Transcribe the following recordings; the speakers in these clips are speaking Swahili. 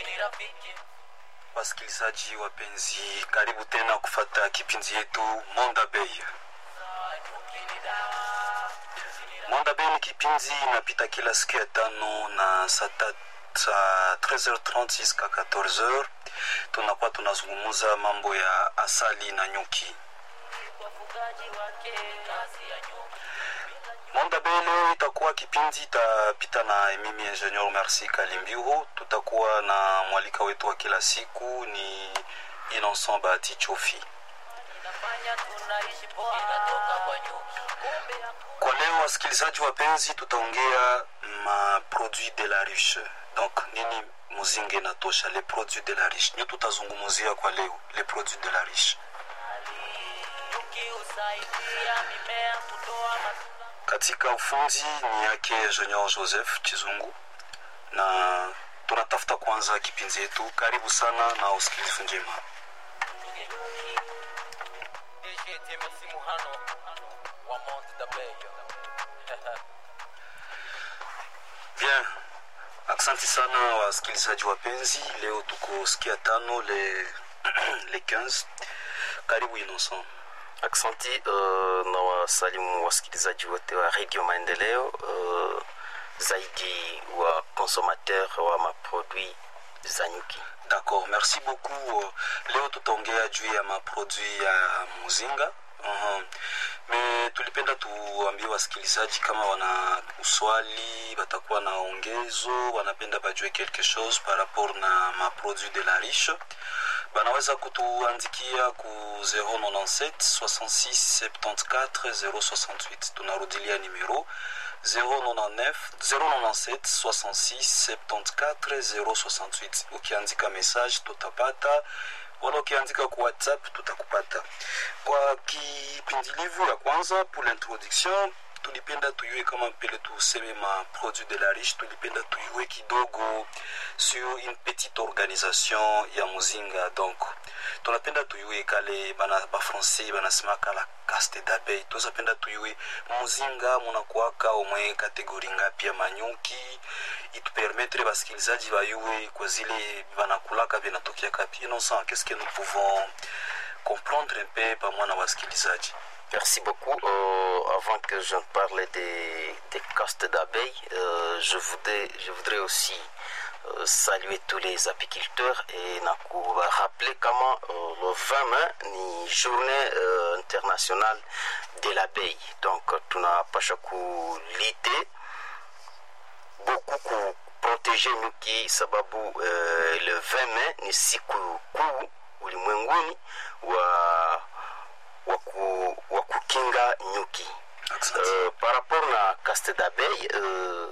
Wasikilizaji wapenzi, karibu tena kufata kipindi yetu Monda Bay. Monda Bay ni kipindi inapita kila siku ya tano na saa ta- saa 13h30 jusqu'à 14h. Tunakuwa tunazungumuza mambo ya asali na nyuki. Monda Bay leo itakuwa kipindi itapita na mimi Engineer Merci Kalimbiru. Tutakuwa na mwalika wetu wa kila siku ni Innocent Bahati Chofi. Kwa leo wasikilizaji wapenzi, tutaongea ma produit de la riche. Donc nini muzinga inatosha, les produits de la riche ndio tutazungumzia kwa leo, les produits de la riche. Katika ufundi ni yake Engineer Joseph Chizungu, na tunatafuta kwanza kipindi yetu. Karibu sana na usikilivu njema. DJT Masimu hano wa Mount Dabeyo. Bien, asante sana wasikilizaji wapenzi. Leo tuko sikia tano le, le 15. Karibu Innocent. Aksanti uh, na wasalimu wasikilizaji wote wa Radio Maendeleo uh, zaidi wa consommateur wa maproduit za nyuki. D'accord, merci beaucoup. Leo tutaongea juu ya maproduit ya muzinga. Uhum. Me tulipenda tuambie wasikilizaji kama wana uswali, watakuwa na ongezo, wanapenda bajue quelque chose par rapport na maproduit de la riche banaweza kutuandikia ku 097 66 74 068 tunarudilia numero 099 097 66 74 068 ukiandika message tutapata wala ukiandika ku whatsapp tutakupata kwa kipindilivu ya kwanza pour l'introduction tulipenda tuyue kama pele tuseme ma produit de la riche tulipenda tuyue kidogo sur une petite organisation ya muzinga donc tunapenda tuyue kale bana bafrancais banasema kala caste d'abeille tuzapenda tuyue muzinga munakuwaka omwe kategori ngapi ya manyuki itupermetre basikilizaji bayue kwa zile banakulaka vinatokea kapi innocent qu'est-ce que nous pouvons comprendre un peu pamoja na wasikilizaji Merci beaucoup. Euh, avant que je ne parle des, des castes d'abeilles, euh, je, voudrais, je voudrais aussi euh, saluer tous les apiculteurs et na rappeler comment euh, le 20 mai ni journée euh, internationale de l'abeille. Donc tunapasha kulite beaucoup kuproteje nyuki sababu uh, le 20 mai ni siku kuu ulimwenguni wa wa ku- wa kukinga nyuki Asante. uh, par rapport na caste d'abeille uh,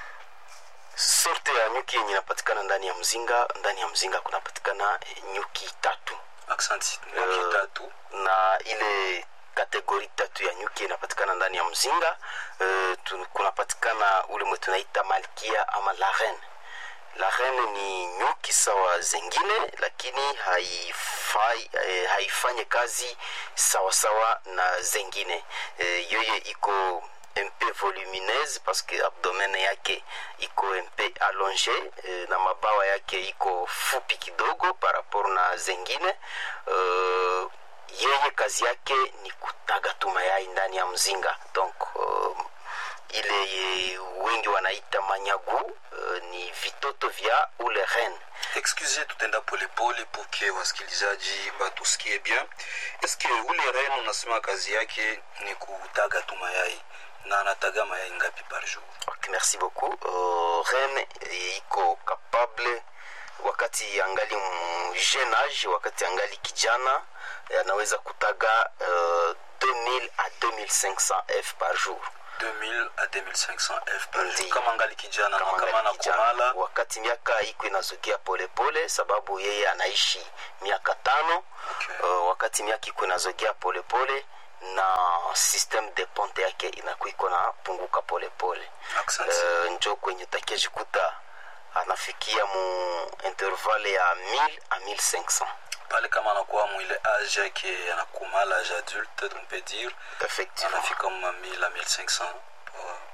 sorte ya nyuki yenye inapatikana ndani ya mzinga ndani ya mzinga kunapatikana eh, nyuki tatu Aksanti. Nyuki Eh, tatu. na ile kategori tatu ya nyuki inapatikana ndani ya mzinga uh, tu, kunapatikana ule mwe tunaita malkia ama la reine la reine ni nyuki sawa zengine lakini haifai, eh, haifanye kazi sawa sawa na zengine eh, yoye iko mp volumineuse parce que abdomen yake iko mp allonge eh, na mabawa yake iko fupi kidogo par rapport na zengine eh, yeye kazi yake ni kutaga tu mayai ndani ya mzinga donc uh, ile ye- wengi wanaita manyagu uh, ni vitoto vya ule ren excuse tutenda polepole poke wasikilizaji batusikie bien eske ule ren unasema kazi yake ni kutaga tu mayai na anataga mayai ngapi par jour okay, merci beaucoup uh, ren eh, iko capable wakati angali m- jeune age wakati angali kijana eh, anaweza kutaga uh, 2000 à 2500 f par jour 2000 à 2500 f par jour Ndiyo. kama ngali kijana na kama kama angali kijana. nakomala wakati miaka iko inazogea polepole sababu yeye anaishi miaka tano Okay. uh, wakati miaka iko inazogea polepole na system de ponte yake inakuwa iko napunguka polepole Asante. uh, njo kwenye takiajikuta anafikia mu intervalle ya 1000 a 1500 pale kama anakuwa mwile age yake anakumala age adulte on peut dire effectivement anafika ma 1000 à 1500 uh,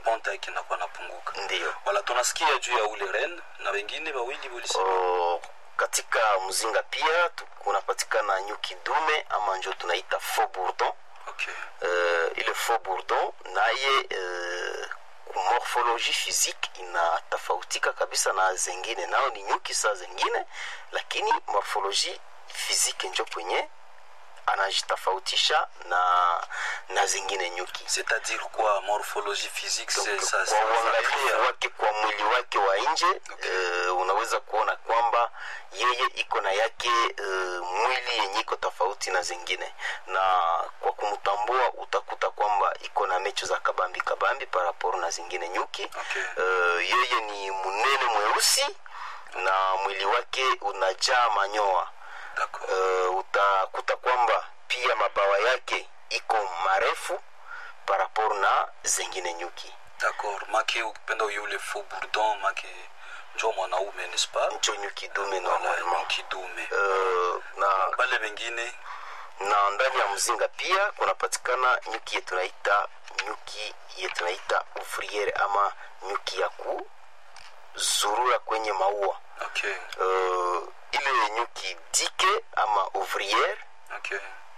ponta yake inakuwa napunguka ndiyo wala tunasikia juu ya ule ren na wengine wawili ulisema Oh, katika mzinga pia tu- kunapatikana nyuki dume ama njo tunaita faux bourdon okay. uh, ile faux bourdon naye uh, kumorphologie physique inatofautika kabisa na zengine nao ni nyuki saa zengine lakini morphologie physique njo kwenye anajitofautisha na na zingine nyuki c'est-à-dire quoi morphologie physique c'est Donc, ça kwa ça- uangalifu ça- wake kwa mwili wake wa nje eh, unaweza kuona kwamba yeye iko na yake eh, mwili yenye iko tofauti na zingine na kwa kumtambua utakuta kwamba iko na mecho za kabambi kabambi paraporo na zingine nyuki Okay. Eh, yeye ni mnene mweusi na mwili wake unajaa manyoa d'accord uh, utakuta kwamba pia mabawa yake iko marefu parapor na zengine nyuki d'accord make ukipenda yule faux bourdon make njo mwanaume n'est-ce pas ncho nyuki dume Voilà, normalement kidume uh, na, bale wengine na ndani ya mzinga pia kunapatikana nyuki yetu naita nyuki yetu naita ouvriere ama nyuki ya kuzurura kwenye maua okay uh, ile nyuki dike ama ouvriere okay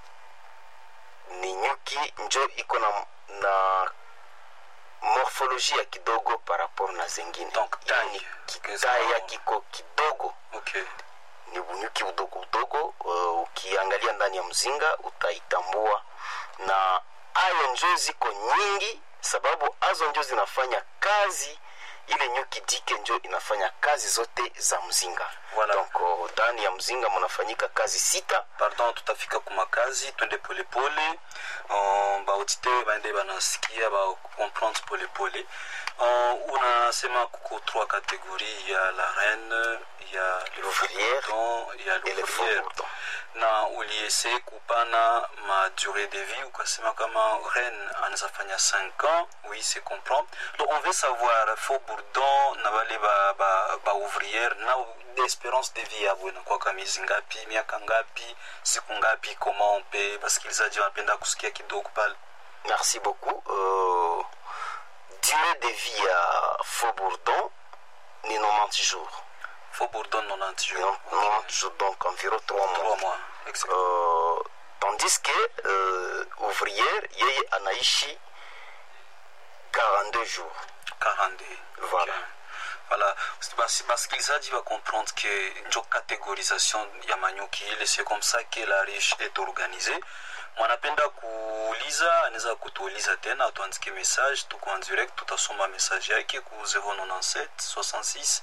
ni nyuki njo iko na, na morphologie ya kidogo par rapport na zengine Donc, Ile taille. ni Qu'est-ce kitaya qu'on- kiko kidogo okay ni bunyuki udogo udogo uh, ukiangalia ndani ya mzinga utaitambua na ayo njo ziko nyingi sababu azo njo zinafanya kazi ile nyuki dike njo inafanya kazi zote za mzinga Voilà. donc uh, ndani ya mzinga mnafanyika kazi sita pardon tutafika kumakazi twende polepole uh, baauditeur baende banasikia bacomprendre polepole uh, unasema kuko trois catégorie ya la reine ya le L'ouvrière faubourdon, ya et le faux l'ouvrière bourdon. na uliese kupana ma durée de vie ukasema kama reine anaweza fanya 5 ans oui c'est comprend donc on veut savoir faux bourdon na bale ba, ba, ba ouvrière na espérance de vie yabo inakuwaka miezi ngapi miaka ngapi siku ngapi comment on peut basikilizaji wanapenda kusikia kidogo pale Merci beaucoup. Euh, durée de vie à Faux Bourdon, ni 90 jours. faux bourdon 90 Ni jours 90 jours, donc environ 3 mois. 3 mois exact. Euh, tandis que euh, ouvrière, yeye anaishi 42 jours. 42 Voilà. Ok. voilà basi basikilizaji bacomprendre ke njo catégorisation ya manyuki ile c'est comme ça que la riche est organisée mwanapenda kuuliza anaweza kutuuliza tena atuandike message tuko en direct tutasoma message yake ku 097 66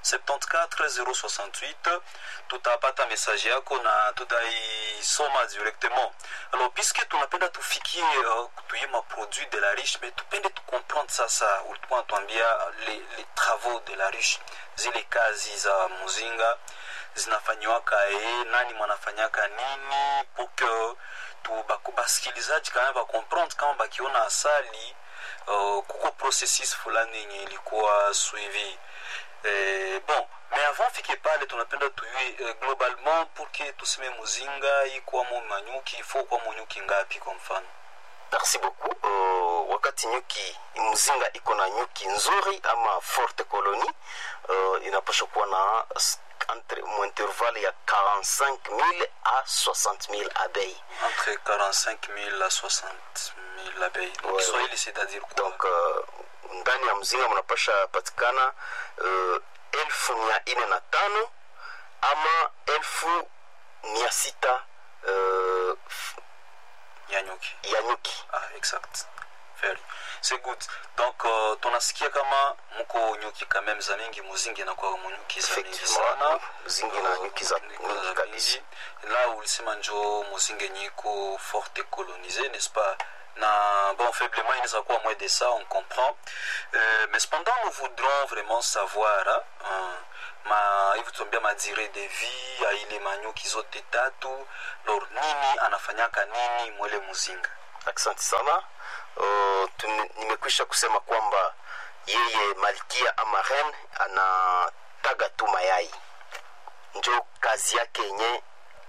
74 068 tutapata message yako na tutaisoma directement alors puisque tunapenda tufikie uh, tuye maproduit de la riche mais tupende tucomprendre sasa ulikuwa natuambia les, les travaux de la riche zile kazi za muzinga zinafanyiwaka e nani mwanafanyaka nini pour que tu baku- basikilizaji kama bacomprendre kama bakiona asali uh, kuko processus fulani yenye ilikuwa suivi eh, bon mais avant fike pale tunapenda tuyue eh, globalement pour que tuseme muzinga ikwamo manyuki ifo kwamo nyuki ngapi kwa mfano Merci beaucoup. Uh, wakati nyuki mzinga iko na nyuki nzuri ama forte colonie uh, inapasha kuwa na s- entre mu intervalle ya 45000 à 60000 abeilles. entre 45 000 à 60 000 abeilles donc Ouais, Kiswahili c'est-à-dire quoi donc uh, ndani ya mzinga mnapasha patikana uh, elfu mia ine na tano ama elfu mia sita uh, f- ya nyuki ya nyuki ah, exact very c'est good donc uh, tunasikia kama muko nyuki quand même za mingi muzingi inakuwa munyuki za mingi sana effectivement mzingi na nyuki za Niko mingi za kabisa mingi. la ulisema njo muzingi nyiko forte colonisé n'est-ce pas na bon faiblement inaweza kuwa moins de ça on comprend euh, mais cependant nous voudrons vraiment savoir hein, hein, ma hivi tuambia madire de vie ya ile manyuki zote tatu lor nini anafanyaka nini mwele muzinga asante sana uh, tume- nimekwisha kusema kwamba yeye malkia ama ren anataga tu mayai njo kazi yake yenye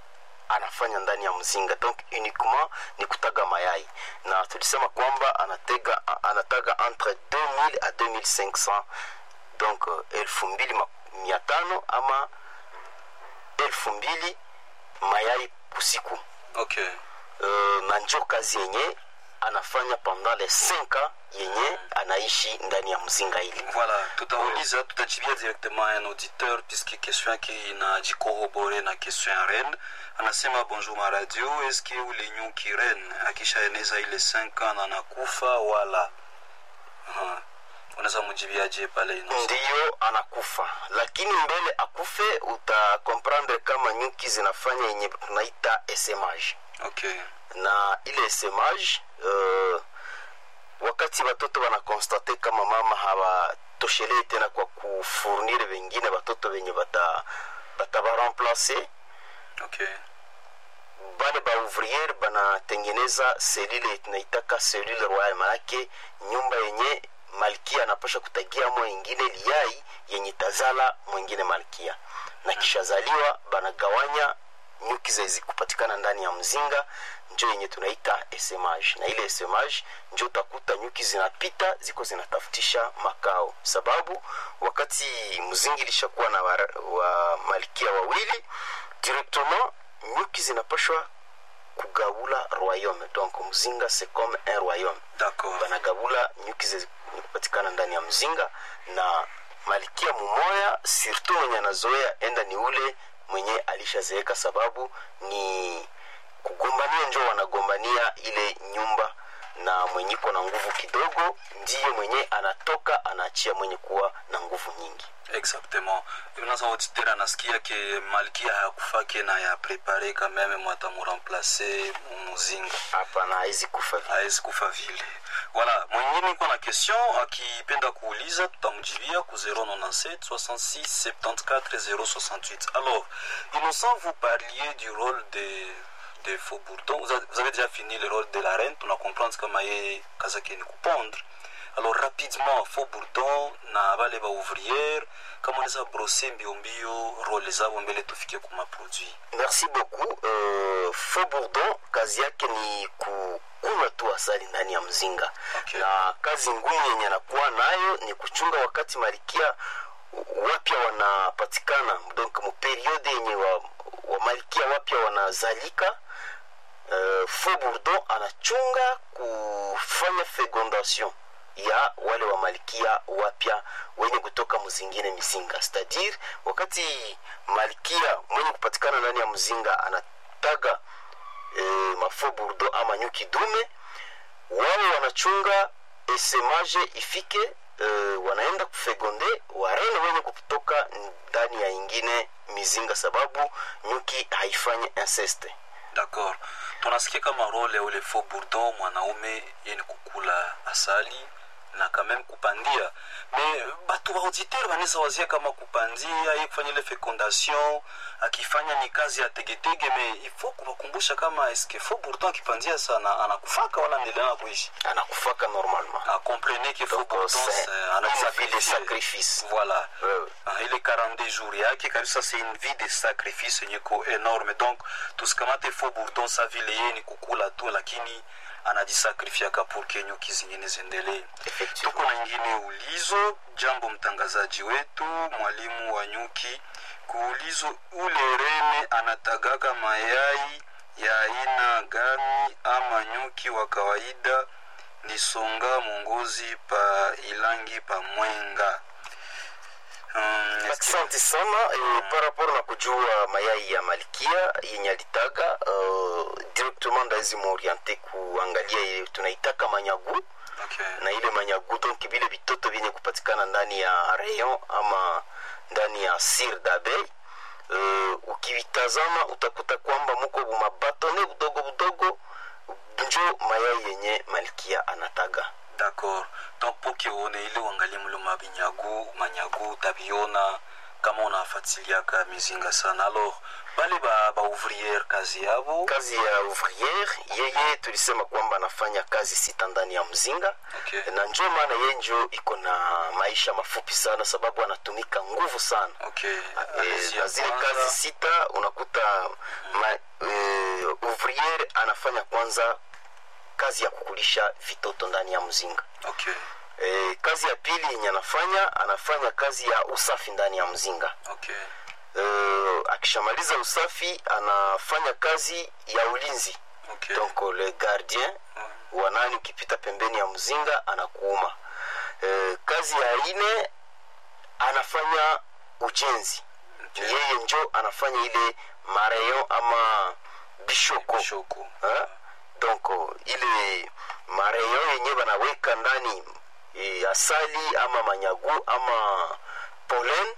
anafanya ndani ya mzinga donc uniquement ni kutaga mayai na tulisema kwamba anatega anataga entre 2000 à 2500 donc uh, elfu mbili ma- mia tano ama elfu mbili mayai usiku okay uh, na njo kazi yenye anafanya pendant les 5 ans yenye anaishi ndani ya mzinga hili voilà tutauliza tutajibia directement un auditeur puisque question yake inajikorobore na question ya ren anasema bonjour ma radio eske ule nyuki ren akishaeneza ile 5 ans na anakufa wala Aha. unaweza mujibiaje pale ino ndiyo anakufa lakini mbele akufe utakomprendre kama nyuki zinafanya yenye tunaita esemage okay na ile esemage uh, wakati watoto wanakonstate kama mama hawatoshelei tena kwa kufurnire wengine watoto wenye bata batabaremplace okay bale baouvriere banatengeneza selule tunaitaka selule royal manake nyumba yenye malkia anapasha kutagiamo ingine liai yenye tazala mwingine malkia na kishazaliwa banagawanya nyuki zezi kupatikana ndani ya mzinga njo yenye tunaita esemage na ile esemage njo utakuta nyuki zinapita ziko zinatafutisha makao sababu wakati mzingi ilishakuwa na wa, wa malkia wawili directement nyuki zinapashwa kugabula royaume donc mzinga c'est comme un royaume d'accord banagabula nyuki zikupatikana ndani ya mzinga na malkia mumoya surtout mwenye anazoea enda ni ule mwenye alishazeeka sababu ni kugombania njo wanagombania ile nyumba na mwenye iko na nguvu kidogo ndiye mwenye anatoka anaachia mwenye kuwa na nguvu nyingi exactement unaweza auditeur anasikia ke malkia hayakufake na ya prepare quand même mwata muremplace muzinga hapana haizi kufa vile. hawezi kufa vile voilà mwingine iko na question akipenda kuuliza tutamjibia ku 097 66 74 068 alors innocent vous parliez du rôle de de faux bourdon vous avez, vous avez déjà fini le rôle de la reine tuna comprendre kama ye kazi yake ni kupondre alors rapidement faux bourdon na bale baouvrière kama unaweza brose mbio mbio role zabo mbele tufike kuma produit merci beaucoup uh, faux bourdon kazi yake ni kukunywa tu asali ndani ya mzinga Okay. na kazi ngumu yenye anakuwa nayo ni kuchunga wakati marikia wapya wanapatikana donc muperiode yenye wa, wa malkia wapya wanazalika uh, faux bourdon anachunga kufanya fecondation ya wale wa malkia wapya wenye kutoka mzingine mizinga c'est-à-dire wakati malkia mwenye kupatikana ndani ya mzinga anataga e, mafo burdo ama nyuki dume wao wanachunga esemaje ifike e, wanaenda kufegonde warene wenye kutoka ndani ya ingine mizinga sababu nyuki haifanyi inceste d'accord tunasikia kama role ya ule faux bourdon mwanaume yeni kukula asali na quand même kupandia me batu ba auditeur banaweza wazia kama kupandia ye kufanya ile fecondation akifanya ni kazi ya tegetege me ifo kuwakumbusha kama eske faux bourdon akipandia sana anakufaka wala endelea kuishi anakufaka normalement ah, comprenez que faux Donc, bourdon c'est c'est- une vie de anajisacrifier. sacrifice voilà Wewe. Ah, ile 42 jours yake kabisa c'est une vie de sacrifice yenye ko enorme donc tusikamate faux bourdon sa vile yeye ni kukula tu lakini anajisacrifiaka pour ke nyuki zingine ziendelee Effectivement. tuko na ingine ulizo jambo mtangazaji wetu mwalimu wa nyuki kuulizo ule rene anatagaka mayai ya aina gani ama nyuki wa kawaida ni songa mongozi pa ilangi pa mwenga Hmm, eske- asante sana e, par rapport na kujua mayai ya malkia yenye alitaga uh, directement ndawezi muoriente kuangalia ile tunaitaka manyagu okay. na ile manyagu donc vile vitoto vyenye kupatikana ndani ya rayon ama ndani ya sir dabei uh, ukivitazama utakuta kwamba muko bumabatone budogo budogo njo mayai yenye malkia anataga d'accord donc po ke uone ile uangalie mloma binyagu manyagu utabiona kama unafatiliaka mizinga sana alors bale ba, ba ouvrière kazi yabo kazi ya ouvriere yeye tulisema kwamba anafanya kazi sita ndani ya mzinga okay. na njo maana yeye njo iko na maisha mafupi sana sababu anatumika nguvu sana okay. Eh, Allez-y, na zile kwanza. kazi sita unakuta ma, e, uh, ouvriere anafanya kwanza kazi ya kukulisha vitoto ndani ya mzinga okay e, kazi ya pili yenye anafanya anafanya kazi ya usafi ndani ya mzinga okay e, akishamaliza usafi anafanya kazi ya ulinzi okay donc le gardien Mm. wanani ukipita pembeni ya mzinga anakuuma e, kazi ya ine anafanya ujenzi Okay. yeye njo anafanya ile mareyon ama bishoko shoko Hein? donc uh, ile mareyon yenye banaweka ndani e, asali ama manyagu ama polen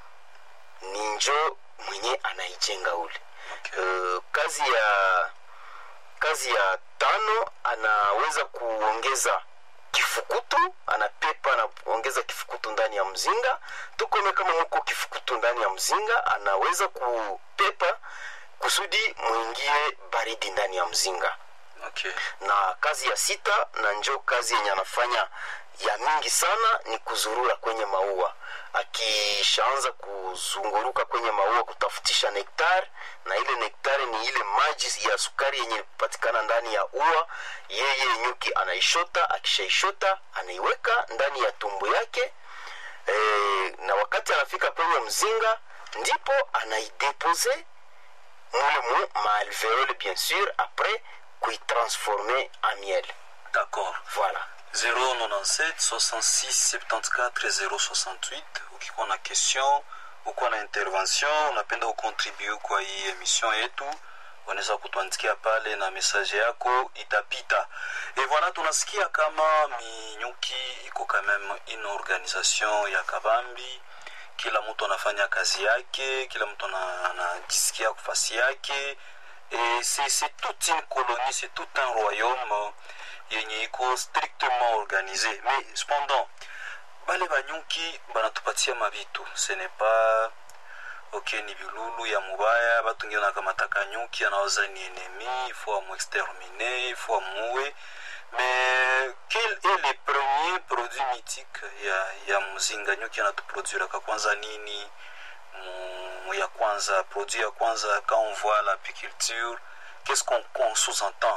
ni njo mwenye anaijenga ule okay uh, kazi ya kazi ya tano anaweza kuongeza kifukutu anapepa anaongeza kifukutu ndani ya mzinga tukome kama muko kifukutu ndani ya mzinga anaweza kupepa kusudi mwingie baridi ndani ya mzinga okay na kazi ya sita na njo kazi yenye anafanya ya mingi sana ni kuzurura kwenye maua akishaanza kuzunguruka kwenye maua kutafutisha nektar na ile nektari ni ile maji ya sukari yenye patikana ndani ya ua yeye nyuki anaishota akishaishota anaiweka ndani ya tumbo yake e, na wakati anafika kwenye mzinga ndipo anaidepose mule mu maalveole bien sûr après kuitransforme en miel d'accord voilà 097 66 74 068 ukikuwa na question ukuwa na intervention unapenda ukontribue kwa hii emission yetu unaweza kutuandikia pale na message yako itapita e voilà tunasikia kama minyuki iko quand même une organisation ya kabambi kila mtu anafanya kazi yake kila mtu ana- anajisikia kufasi yake et c'est c'est toute une colonie c'est tout un royaume yenye iko strictement organisé mais cependant bale banyuki banatupatia mabitu ce n'est pas ok ni bilulu ya mubaya batu ngine nakamataka nyuki anawaza ni ennemi il faut amuexterminer il faut amuue mais quel est le premier produit mythique ya, ya mzinga nyuki anatuproduiraka kwanza nini mu ya kwanza produit ya kwanza quand on voit l'apiculture qu'est-ce qu'on qu'on sous-entend